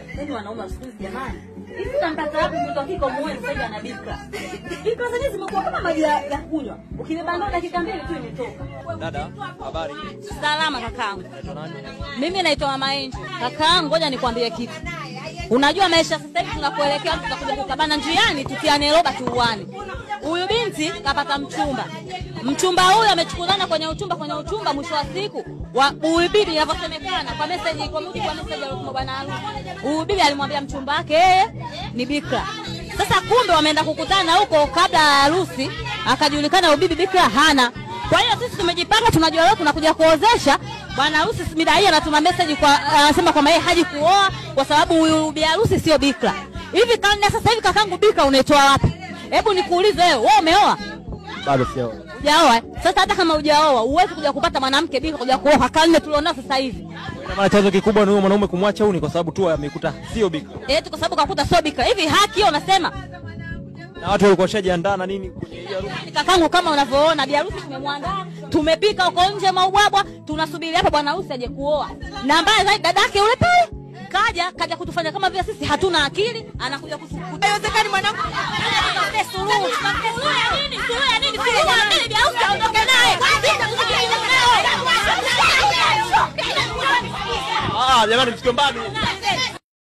Yaani wanaume wa siku hizi jamani. Hivi utampata wapi mtoto wa kike umuoe sasa hivi ana bikra? Bikra zenyewe zimekuwa kama maji ya ya kunywa. Ukibeba ndoo dakika mbili tu imetoka. Dada, habari? Salama kakaangu. Unaitwa nani? Mimi naitwa Mama Angel. Kakaangu, ngoja nikwambie kitu. Unajua maisha sasa hivi tunakuelekea tutakuja kukabana njiani tutiane roba tuuane. Huyu binti kapata mchumba. Mchumba huyu amechukulana kwenye uchumba kwenye uchumba, mwisho wa siku wa huyu bibi inavyosemekana kwa message, kwa mujibu wa message aliyotuma bwana harusi, huyu bibi alimwambia mchumba wake yeye ni bikra. Sasa kumbe wameenda kukutana huko kabla ya harusi, akajulikana huyu bibi bikra hana. Kwa hiyo sisi tumejipanga, tunajua leo tunakuja kuozesha bwana harusi. Mida hii anatuma message kwa anasema kwamba yeye haji kuoa kwa sababu huyu bi harusi sio bikra. Hivi karne sasa hivi kakangu bikra unaitoa wapi? Hebu nikuulize wewe, wewe umeoa? Bado sijaoa. Hujaoa? eh? Sasa hata kama hujaoa, huwezi kuja kupata mwanamke bikra kuja kuoa karne tulionao sasa hivi. Ina maana chanzo kikubwa ni huyo mwanaume kumwacha huyu ni kwa sababu tu amekuta sio bikra. Eti kwa sababu kakuta sio bikra. Hivi haki hiyo unasema? Na watu walikuwa washajiandaa na nini kwenye hii harusi. Yaani kakangu, kama unavyoona bi harusi tumemwandaa, tumepika huko nje maubwabwa, tunasubiri hapa bwana harusi aje kuoa. Na mbaya zaidi dadake yule pale kaja kaja kutufanya kama vile sisi hatuna akili, anakuja kutukuta. Haiwezekani mwanangu. Suluhu. Suluhu ya nini? Suluhu ya nini? Suluhu ya nini? Bi harusi aondoke naye. Ah, jamani msigombani.